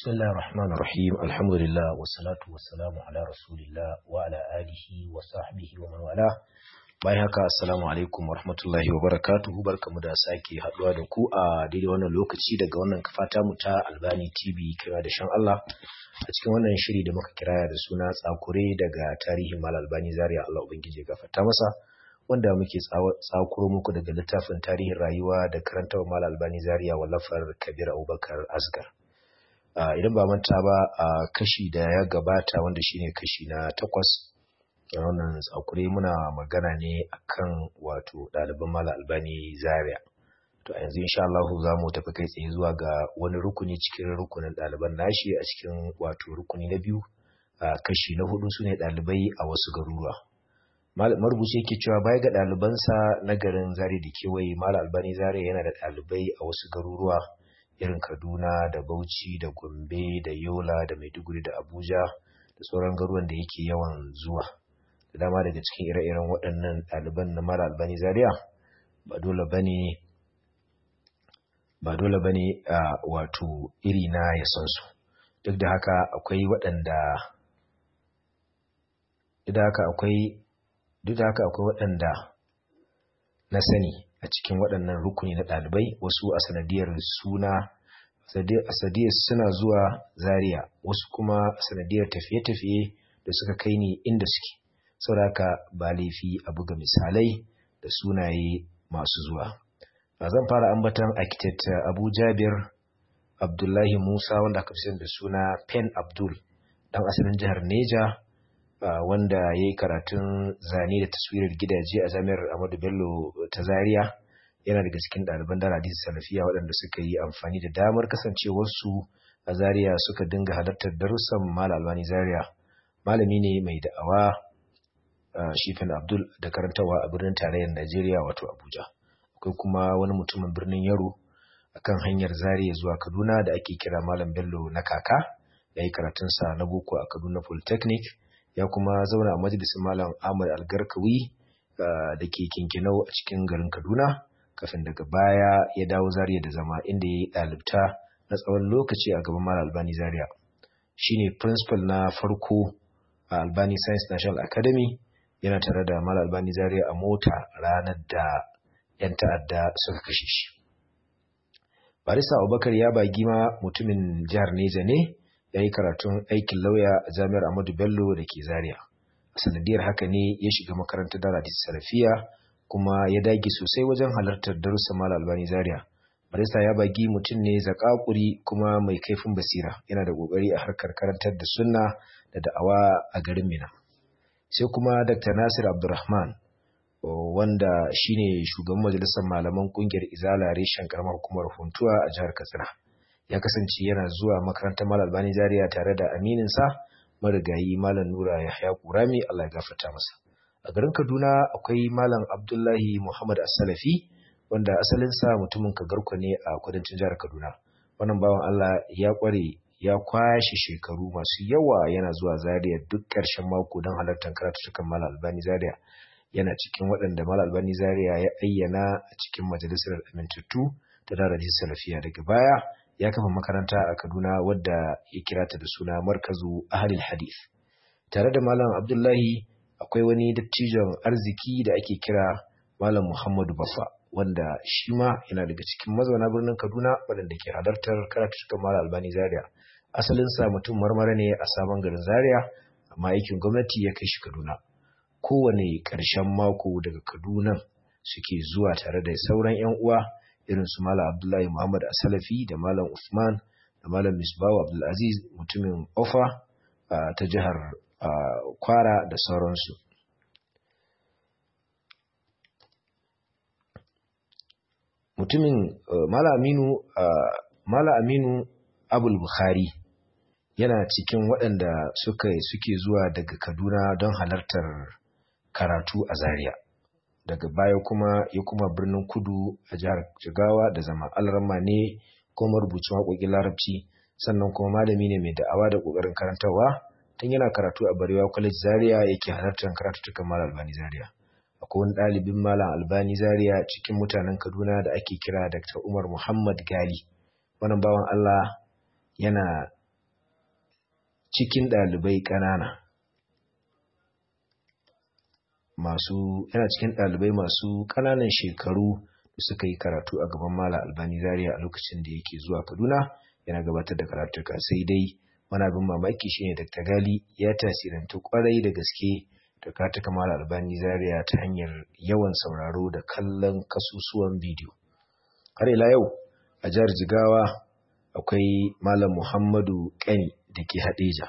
بسم الله الرحمن الرحيم الحمد لله والصلاة والسلام على رسول الله وعلى آله وصحبه ومن والاه bayan haka assalamu alaikum wa rahmatullahi wa barakatuhu barkamu da sake haduwa da ku a daidai wannan lokaci daga wannan kafata mu ta Albani TV kira da shan Allah a cikin wannan shiri da muka kiraya da suna tsakure daga tarihin Mal Albani Zaria Allah ubangiji ya gafarta masa wanda muke tsakuro muku daga littafin tarihin rayuwa da karantawa Mal Albani Zaria wallafar Kabir Abubakar Asgar idan ba manta ba a kashi da ya gabata wanda shine kashi na takwas wannan tsakure muna magana ne akan wato ɗaliban mala albani zaria to a yanzu insha Allah za mu tafi kai tsaye zuwa ga wani rukuni cikin rukunin ɗaliban nashi a cikin wato rukuni na biyu a kashi na hudu su ne ɗalibai a wasu garuruwa marubuci yake cewa baya ga ɗalibansa na garin zaria da kewaye mala albani zaria yana da ɗalibai a wasu garuruwa irin kaduna da bauchi da gombe da yola da maiduguri da abuja da sauran garuruwan da yake yawan zuwa da dama daga cikin ire-iren waɗannan ɗaliban na mara albani zaria ba dole ba ne ba dole ba ne wato iri na ya san su duk da haka akwai waɗanda duk da haka akwai duk da haka akwai waɗanda na sani a cikin waɗannan rukuni na ɗalibai wasu a sanadiyar suna a sanadiyar suna zuwa zaria wasu kuma a sanadiyar tafiye-tafiye da suka kai ni inda suke sauraka ba laifi a buga misalai da sunaye masu zuwa. zan fara ambatan architect Abu Jabir Abdullahi Musa wanda aka fi da suna Pen Abdul dan asalin jihar Neja wanda ya yi karatun zane da taswirar gidaje a jami'ar Ahmadu Bello ta Zaria yana daga cikin ɗaliban da hadisi salafiya waɗanda suka yi amfani da damar kasancewarsu a Zaria suka dinga halartar darussan Malam Albani Zaria malami ne mai da'awa Uh, Shifin Abdul da karantawa a birnin tarayyar Najeriya wato Abuja. Akwai kuma wani mutumin birnin Yaro akan hanyar Zaria zuwa Kaduna da ake kira Malam Bello na kaka, ya yi karatunsa na boko a Kaduna Polytechnic, ya kuma zauna a majalisin Malam Ahmad Algarkawi uh, da ke kinkinau a cikin garin Kaduna, kafin daga baya ya dawo Zaria da zama inda ya yi ɗalibta na tsawon lokaci a gaban Malam Albani Zaria. Shi ne principal na farko a Albani Science National Academy, yana tare da Mal Albani Zaria a mota ranar da 'yan ta'adda suka kashe shi. Barista Abubakar ya bagi ma mutumin jihar Neja ne ya yi karatun aikin lauya a Jami'ar Ahmadu Bello da ke Zaria. A sanadiyar haka ne ya shiga makarantar Daradis Salafiya kuma ya dage sosai wajen halartar darussan Mal Albani Zaria. Barista ya bagi mutum ne zakakuri kuma mai kaifin basira yana da kokari a harkar karantar da sunna da da'awa a garin Mina. sai kuma Dr. Nasir Abdulrahman wanda shine shugaban majalisar malaman kungiyar Izala reshen karamar hukumar Funtuwa a jihar Katsina. Ya kasance yana zuwa makarantar Malam Albani Zaria tare da aminin sa marigayi Malam Nura Yahya Kurami Allah ya gafarta masa. A garin Kaduna akwai Malam Abdullahi Muhammad As-Salafi wanda asalin sa mutumin Kagarko ne a kudancin jihar Kaduna. Wannan bawan Allah ya kware ya kwashe shekaru masu yawa yana zuwa Zaria duk ƙarshen mako don halartar karatukan Mal Albani Zaria yana cikin waɗanda Mal Albani Zaria ya ayyana a cikin majalisar amintattu ta Darajin Salafiya daga baya ya kafa makaranta a Kaduna wadda ya kira ta da suna Markazu Ahlul Hadith tare da Malam Abdullahi akwai wani dattijon arziki da ake kira Malam Muhammadu Baffa wanda shi ma yana daga cikin mazauna birnin Kaduna waɗanda ke halartar karatukan Mal Albani Zaria asalinsa mutum marmara ne a sabon garin zaria amma aikin gwamnati ya kai shi kaduna kowane ƙarshen mako daga kaduna suke zuwa tare da sauran 'yan uwa irin su malam abdullahi muhammad asalafi da malam usman da malam misbahu abdulaziz mutumin ofa ta jihar kwara da sauransu mutumin malam aminu malam aminu abul bukhari yana cikin waɗanda suka suke zuwa daga Kaduna don halartar karatu a Zaria. Daga baya kuma ya kuma birnin Kudu a jihar Jigawa da zama alrama ne ko marubucin waƙoƙin Larabci sannan kuma malami ne mai da'awa da ƙoƙarin karantarwa tun yana karatu a Barewa College Zaria yake halartar karatuttukan Malam Albani Zaria. Akwai wani ɗalibin Malam Albani Zaria cikin mutanen Kaduna da ake kira Dr. Umar Muhammad Gali. Wannan bawan Allah yana cikin ɗalibai ƙanana masu yana cikin ɗalibai masu ƙananan shekaru da suka yi karatu a gaban Mala Albani Zaria a lokacin da yake zuwa Kaduna yana gabatar da karatuka sai dai wani abin mamaki shine Dr. Gali ya tasirantu kwarai da gaske da karatuka Mala Albani Zaria ta hanyar yawan sauraro da kallon kasusuwan bidiyo. Har ila yau a jihar Jigawa akwai Malam Muhammadu Kani da ke Hadeja.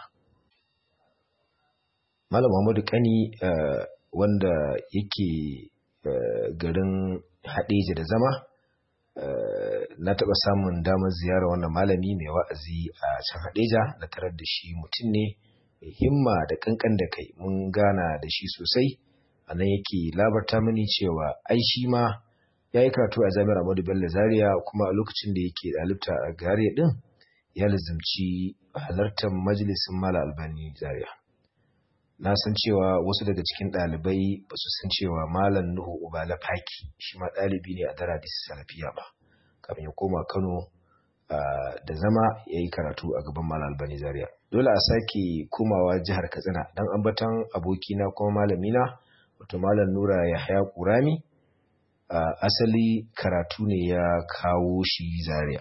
Malam Muhammadu Kani uh, wanda yake uh, garin Hadeja da zama uh, na taɓa samun damar ziyara wannan malami mai wa'azi a can Hadeja na tarar da shi mutum ne mai himma da kankan da kai mun gana da shi sosai a nan yake labarta mini cewa ai shi ma ya yi karatu a jami'ar Ahmadu Bello Zaria kuma a lokacin da yake ɗalibta a Zaria ɗin ya lizimci halartar majalisin Mala Albani Zaria. Na san cewa wasu daga cikin ɗalibai ba su san cewa Malam Nuhu Ubala Faki shi ma ɗalibi ne a Daradis Salafiya ba. Kafin ya koma Kano da zama ya yi karatu a gaban Malam Albani Zaria. Dole a sake komawa jihar Katsina don ambatan abokina kuma malamina wato Malam Nura Yahaya Kurami. Uh, asali karatu ne ya kawo shi zaria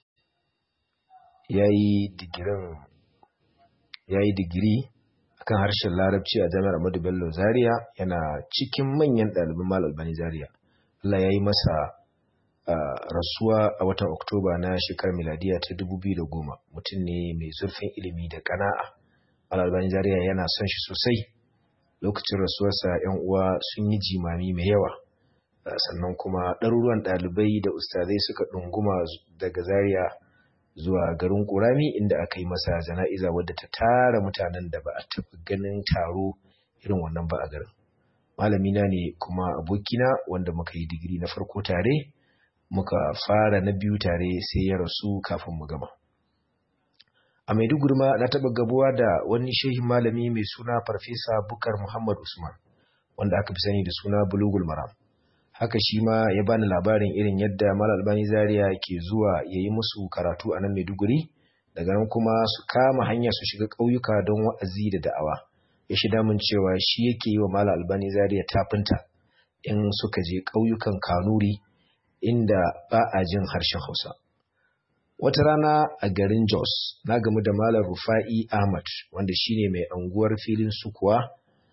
ya yi digiri akan harshen larabci a jami'ar Ahmadu Bello zaria yana cikin manyan ɗaliban mal albani zaria Allah ya yi masa uh, rasuwa a watan oktoba na shekarar miladiya ta 2010 mutum ne mai zurfin ilimi da kana'a mal albani zaria yana son shi sosai lokacin rasuwarsa 'yan uwa sun yi jimami mai yawa sannan kuma ɗaruruwan ɗalibai da ustazai suka ɗunguma daga zaria zuwa garin ƙurami inda aka yi masa jana'iza wadda ta tara mutanen da ba a taɓa ganin taro irin wannan ba a garin malamina ne kuma abokina wanda muka yi digiri na farko tare muka fara na biyu tare sai ya rasu kafin mu gama a maiduguri ma na taɓa gabuwa da wani shehin malami mai suna farfesa bukar muhammad usman wanda aka fi sani da suna bulugul maram haka shi ma ya bani labarin irin yadda Malam Albani Zaria ke zuwa ya yi musu karatu a nan Maiduguri daga nan kuma su kama hanya su shiga ƙauyuka don wa'azi da da'awa ya shida mun cewa shi yake yi wa Malam Albani Zaria tafinta in suka je ƙauyukan Kanuri inda ba a jin harshen Hausa wata rana a garin Jos na gamu da Malam Rufa'i Ahmad wanda shine mai anguwar filin sukuwa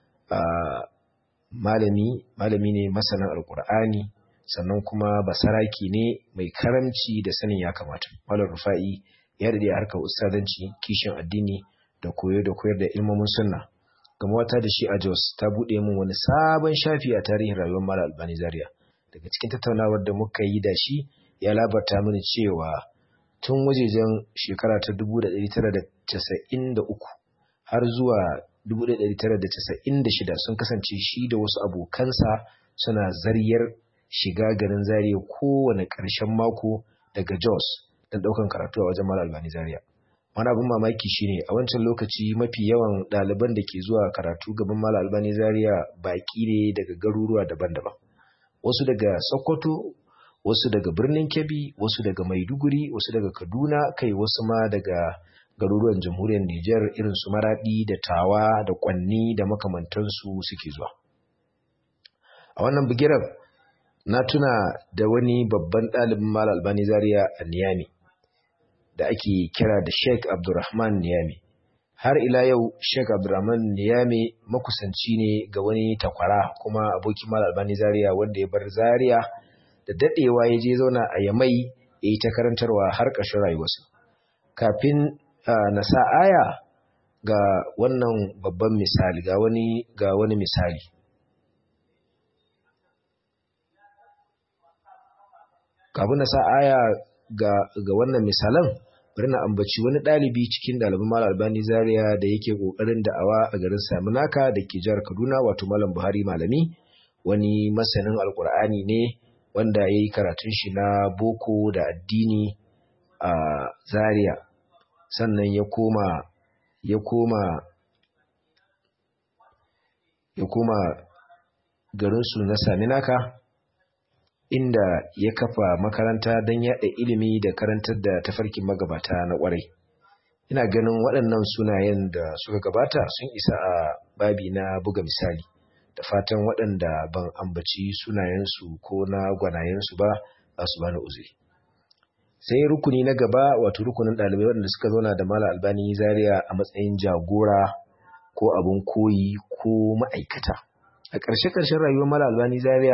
malami malami ne masanin alkur'ani sannan kuma basaraki ne mai karamci da sanin ya kamata malam rufa'i ya dade harkar ustadanci kishin addini da koyo da koyar da ilmomin sunna gama wata da shi a jos ta buɗe min wani sabon shafi a tarihin rayuwar malam albani zaria daga cikin tattaunawar da muka yi da shi ya labarta mini cewa tun wajejen shekara ta 1993 har zuwa 1996 sun kasance shi da wasu abokansa suna zaryar shiga garin Zaria kowane ƙarshen mako daga Jos don ɗaukan karatu a wajen Malam Albani Zaria. Wani abin mamaki shine a wancan lokaci mafi yawan ɗaliban da ke zuwa karatu gaban Malam Albani Zaria baƙi ne daga garuruwa daban-daban. Wasu daga Sokoto, wasu daga birnin Kebbi, wasu daga Maiduguri, wasu daga Kaduna, kai wasu ma daga garuruwan jamhuriyar Nijar irin su Maradi da Tawa da Kwanni da makamantansu suke zuwa. A wannan bigiran na tuna da wani babban ɗalibin Mal Albani Zaria a Niyami da ake kira da Sheikh Abdulrahman Niyami. Har ila yau Sheikh Abdulrahman Niyami makusanci ne ga wani takwara kuma abokin Mal Albani Zaria wanda ya bar Zaria da daɗewa ya je zauna a Yamai ya yi ta karantarwa har ƙarshen rayuwarsa. Kafin Uh, na sa aya ga wannan babban misali ga wani ga wani misali kafin na sa aya ga, ga wannan misalan bari na ambaci wani ɗalibi cikin ɗaliban Malam Albani Zaria da yake ƙoƙarin da'awa a garin Saminaka da ke jihar Kaduna wato Malam Buhari Malami wani masanin Alƙur'ani ne wanda ya yi karatun shi na boko da addini a uh, Zaria sannan ya koma ya koma ya koma garinsu na Saminaka inda ya kafa makaranta don yaɗa ilimi da karantar da tafarkin magabata na ƙwarai ina ganin waɗannan sunayen da suka gabata sun isa a babi na buga misali da fatan waɗanda ban ambaci sunayensu ko na gwanayensu ba za su bani uzuri sai rukuni na gaba wato rukunin ɗalibai waɗanda suka zauna da mala albani zaria a matsayin jagora ko abin koyi ko ma'aikata a ƙarshe ƙarshen rayuwar mala albani zaria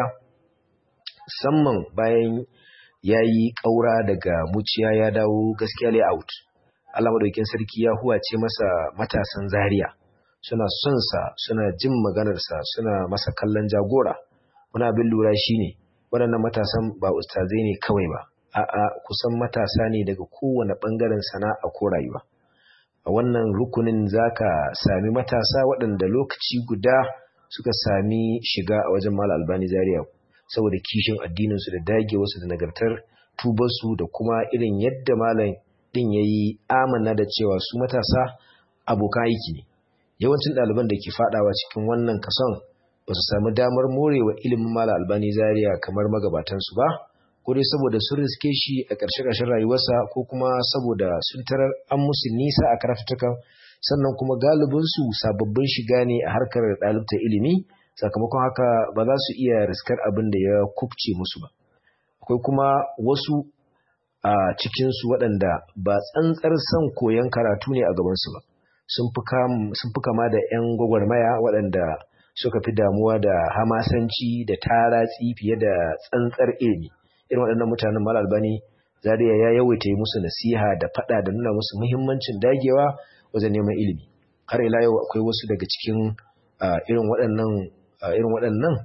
musamman bayan ya yi ƙaura daga muciya ya dawo gaskiya layout Allah madaukin sarki ya huwace masa matasan zaria suna son sa suna jin maganarsa suna masa kallon jagora wani abin lura shine waɗannan matasan ba ustazai ne kawai ba a'a kusan matasa ne daga kowane ɓangaren sana'a ko rayuwa a wannan rukunin zaka sami matasa waɗanda lokaci guda suka sami shiga a wajen Malam Albani Zaria saboda kishin addininsu da dagewarsu da nagartar tubarsu da kuma irin yadda malam din yayi amana da cewa su matasa abokan aiki ne yawancin ɗaliban da ke fadawa cikin wannan kason ba su sami damar morewa ilimin Malam Albani Zaria kamar magabatansu ba ko dai saboda sun riske shi a ƙarshe-ƙarshen rayuwarsa ko kuma saboda sun tarar an musu nisa a karatutukan sannan kuma galibinsu sababbin shiga ne a harkar ɗalibta ilimi sakamakon haka ba za su iya riskar abin da ya kubce musu ba akwai kuma wasu a cikinsu waɗanda ba tsantsar son koyon karatu ne a gabansu ba sun fi kama da 'yan gwagwarmaya waɗanda suka fi damuwa da hamasanci da taratsi fiye da tsantsar ilimi irin waɗannan mutanen mal albani zariya ya yawaita yi musu nasiha da faɗa da nuna musu muhimmancin dagewa wajen neman ilimi har ila yau akwai wasu daga cikin irin waɗannan irin waɗannan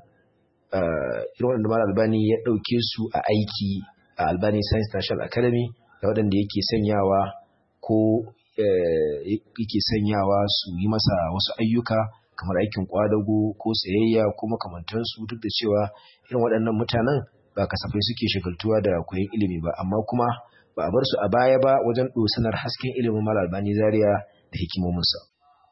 irin waɗanda mal albani ya ɗauke su a aiki a albani science national academy da waɗanda yake sanyawa ko yake sanyawa su yi masa wasu ayyuka kamar aikin kwadago ko sayayya ko makamantansu duk da cewa irin waɗannan mutanen ba kasafai suke shagaltuwa da koyon ilimi ba amma kuma ba a bar su a baya ba wajen dosanar hasken ilimin mal albani zaria da hikimominsa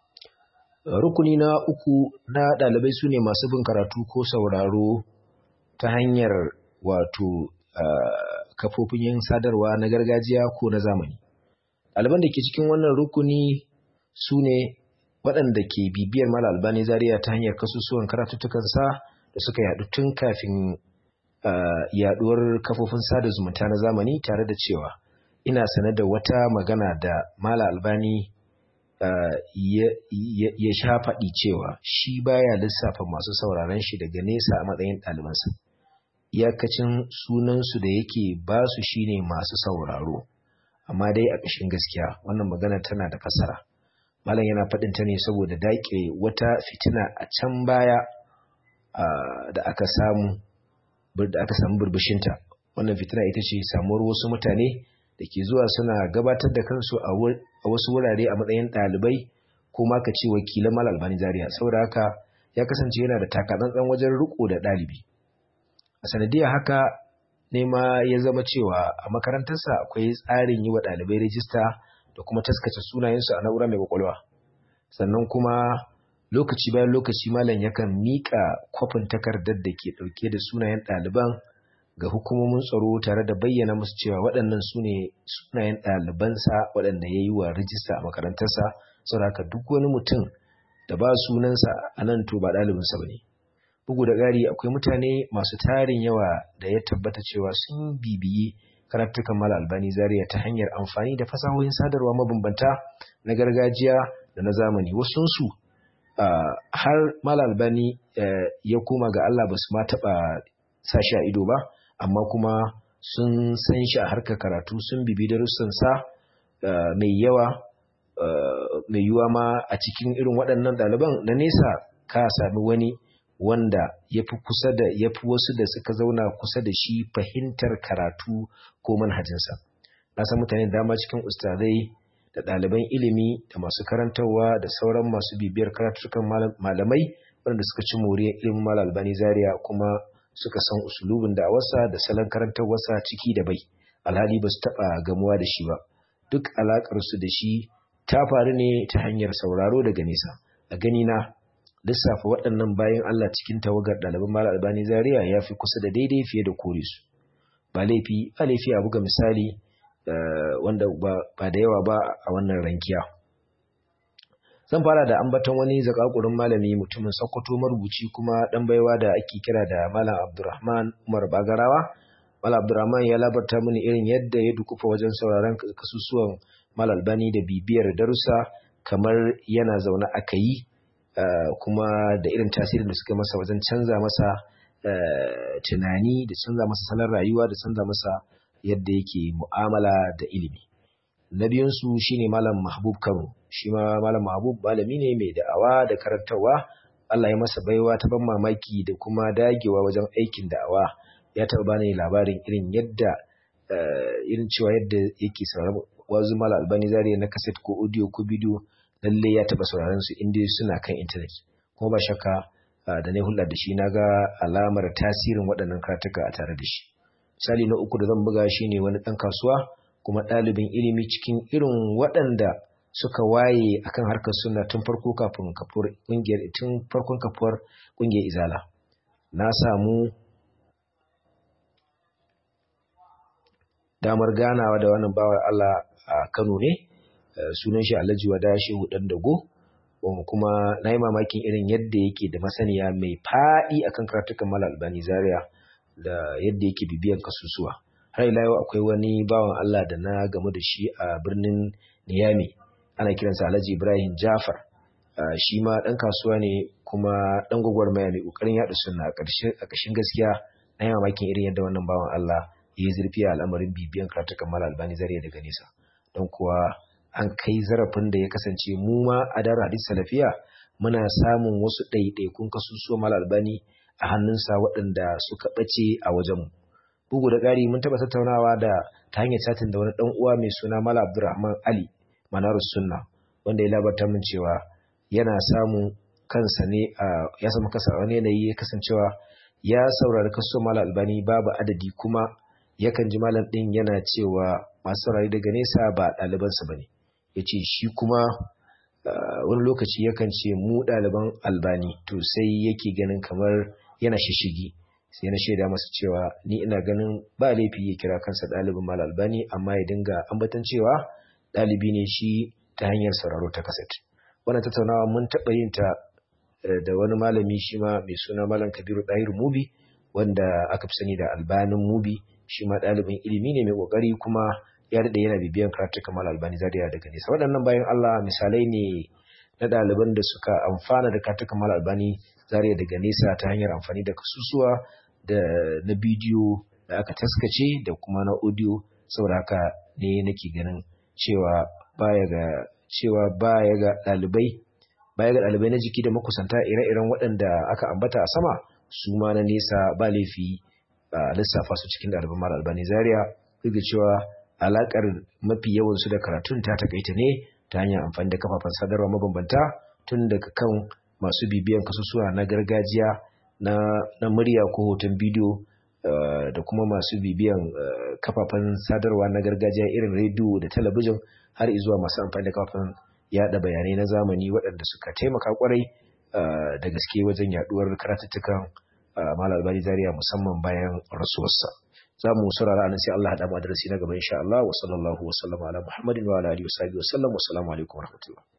rukuni na uku na ɗalibai su ne masu bin karatu ko sauraro ta hanyar wato kafofin yin sadarwa na gargajiya ko na zamani ɗaliban da ke cikin wannan rukuni su ne waɗanda ke bibiyar mal albani zaria ta hanyar kasusuwan karatuttukansa da suka yaɗu tun kafin yaɗuwar kafofin sada zumunta na zamani tare da cewa ina sanar da wata magana da mala albani ya sha faɗi cewa shi baya lissafa masu sauraron shi daga nesa a matsayin ɗalibansa iyakacin sunansu da yake ba su shine masu sauraro amma dai a ƙashin gaskiya wannan magana tana da fasara malam yana faɗin ta ne saboda daƙe wata fitina a can baya da aka samu da aka samu burbushinta wannan fitina ita ce samuwar wasu mutane da ke zuwa suna gabatar da kansu a wasu wurare a matsayin ɗalibai ko ma ka ce wakilan mal albani zaria saboda haka ya kasance yana da takatsantsan wajen riko da ɗalibi a sanadiyar haka ne ma ya zama cewa a makarantarsa akwai tsarin yi wa ɗalibai rijista da kuma taskace sunayensu a na'ura mai kwakwalwa sannan kuma lokaci bayan lokaci malam yakan miƙa kwafin takardar da ke ɗauke da sunayen ɗaliban ga hukumomin tsaro tare da bayyana musu cewa waɗannan su ne sunayen ɗalibansa waɗanda ya yi wa rijista a makarantarsa saboda haka duk wani mutum da ba sunansa a nan to ba ɗalibinsa ba ne bugu da ƙari akwai mutane masu tarin yawa da ya tabbata cewa sun bibiyi karatukan mala albani zaria ta hanyar amfani da fasahohin sadarwa mabambanta na gargajiya da na zamani wasunsu har mala albani ya koma ga Allah ba su ma taɓa sa shi a ido ba amma kuma sun san shi a harkar karatu sun bibi darussansa mai yawa mai yiwuwa ma a cikin irin waɗannan ɗaliban na nesa ka sami wani wanda ya fi kusa da ya fi wasu da suka zauna kusa da shi fahimtar karatu ko manhajinsa na san mutane dama cikin ustazai da ɗaliban ilimi da masu karantarwa da sauran masu bibiyar karatukan malamai wanda suka ci moriyar ilimin malam albani zaria kuma suka san usulubin da wasa da salon karantarwarsa ciki da bai alhali ba su taɓa gamuwa da shi ba duk alaƙarsu da shi ta faru ne ta hanyar sauraro daga nesa a gani na lissafa waɗannan bayan Allah cikin tawagar ɗaliban Malam Albani Zaria ya fi kusa da daidai fiye da kore su. Ba laifi, ba laifi a buga misali wanda ba da yawa ba a wannan rankiya zan fara da ambaton wani zakakurin malami mutumin sokoto marubuci kuma dan baiwa da ake kira da malam abdurrahman umar bagarawa malam abdurrahman ya labarta mini irin yadda ya dukufa wajen sauraron kasusuwan mal albani da bibiyar darussa kamar yana zaune aka yi kuma da irin tasirin da suka masa wajen canza masa tunani da canza masa salon rayuwa da canza masa yadda yake mu'amala da ilimi na biyunsu shine malam mahbub kano shi ma malam mahbub malami ne mai da'awa da karantarwa Allah ya masa baiwa ta ban mamaki da kuma dagewa wajen aikin da'awa ya taɓa bani labarin irin yadda irin cewa yadda yake sauraron wazu malam albani zariya na kaset ko audio ko bidiyo lalle ya taɓa sauraron su inda suna kan intanet kuma ba shakka da na hulɗa da shi na ga alamar tasirin waɗannan karatuka a tare da shi misali na uku da zan buga shi ne wani ɗan kasuwa kuma ɗalibin ilimi cikin irin waɗanda suka waye akan harkar suna tun farko kafin kafuwar ƙungiyar tun farkon kafuwar ƙungiyar izala na samu damar ganawa da wannan bawar Allah a Kano ne sunan shi Alhaji Wada Shehu Dan Dago kuma na yi mamakin irin yadda yake da masaniya mai faɗi akan karatukan Malal Albani Zaria da yadda yake bibiyan kasusuwa har ila yau akwai wani bawan Allah da na gamu da shi a birnin Niyami ana kiransa Alhaji Ibrahim Jafar shi ma dan kasuwa ne kuma dan gwagwarmaya mai kokarin yaɗa sunna a ƙarshen gaskiya na yi mamakin irin yadda wannan bawan Allah ya yi zurfi a al'amarin bibiyan karatukan Malal Albani Zaria daga nesa don kuwa an kai zarafin da ya kasance mu ma a dara hadis salafiya muna samun wasu ɗaiɗaikun kasusuwa Malal Albani a hannunsa waɗanda suka ɓace a wajenmu. Bugu da ƙari mun taɓa tattaunawa da ta hanyar satin da wani ɗan uwa mai suna Mala Abdulrahman Ali Manarus Sunna wanda ya labarta min cewa yana samun kansa ne a ya samu kansa wani yanayi ya kasancewa ya saurari kaso Mala Albani babu adadi kuma yakan ji malam ɗin yana cewa masu saurari daga nesa ba ɗalibansa ba ne. Ya ce shi kuma wani lokaci yakan ce mu ɗaliban Albani to sai yake ganin kamar yana shishigi sai na shaida masa cewa ni ina ganin ba laifi ya kira kansa ɗalibin mal albani amma ya dinga ambatan cewa ɗalibi ne shi ta hanyar sauraro ta kaset wannan tattaunawa mun taɓa yin ta da wani malami shi ma mai suna malam kabiru ɗahir mubi wanda aka fi sani da albanin mubi shi ma ɗalibin ilimi ne mai ƙoƙari kuma ya daɗe yana bibiyan karatu kamar albani zariya daga nesa waɗannan bayan allah misalai ne na ɗaliban da suka amfana da karatu kamar albani zariya daga nesa ta hanyar amfani da kasusuwa da na bidiyo da aka taskace da kuma na audio saboda haka ne nake ganin cewa baya ga cewa baya ga ɗalibai baya ga ɗalibai na jiki da makusanta ire-iren waɗanda aka ambata a sama su ma na nesa ba laifi a lissafa su cikin ɗaliban mara albani zaria duk da cewa alaƙar mafi yawan su da karatun ta takaita ne ta hanyar amfani da kafafen sadarwa mabambanta tun daga kan masu bibiyan kasusuwa na gargajiya na, na murya ko hoton bidiyo uh, da kuma masu bibiyan uh, kafafen sadarwa na gargajiya irin rediyo da talabijin har izuwa masu amfani da kafafen yada bayanai na zamani waɗanda suka taimaka kwarai uh, da gaske wajen yaduwar karatuttukan Malam Albani Zaria musamman bayan rasuwarsa. Za mu saurara anan sai Allah haɗa mu darasi na gaba insha Allah wa sallallahu wa sallama ala Muhammadin wa ala alihi wa sahbihi wa sallam wa assalamu alaikum wa rahmatullah.